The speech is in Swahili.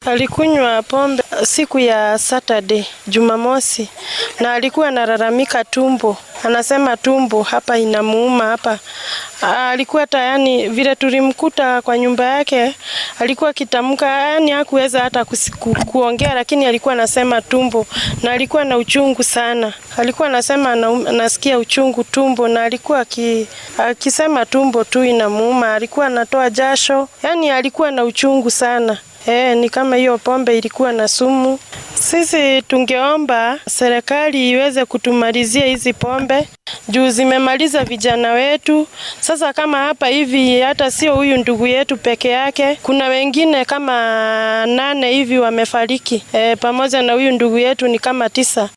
Alikunywa pombe siku ya Saturday, Jumamosi, na alikuwa analalamika tumbo, anasema tumbo hapa inamuuma hapa. Alikuwa tayani vile tulimkuta kwa nyumba yake, alikuwa akitamka, yani hakuweza hata kusiku, kuongea, lakini alikuwa anasema tumbo na alikuwa na uchungu sana. Alikuwa anasema anasikia uchungu tumbo, na alikuwa akisema tumbo tu inamuuma, alikuwa anatoa jasho, yani alikuwa na uchungu sana. E, ni kama hiyo pombe ilikuwa na sumu. Sisi tungeomba serikali iweze kutumalizia hizi pombe juu zimemaliza vijana wetu. Sasa kama hapa hivi, hata sio huyu ndugu yetu peke yake, kuna wengine kama nane hivi wamefariki, e, pamoja na huyu ndugu yetu ni kama tisa.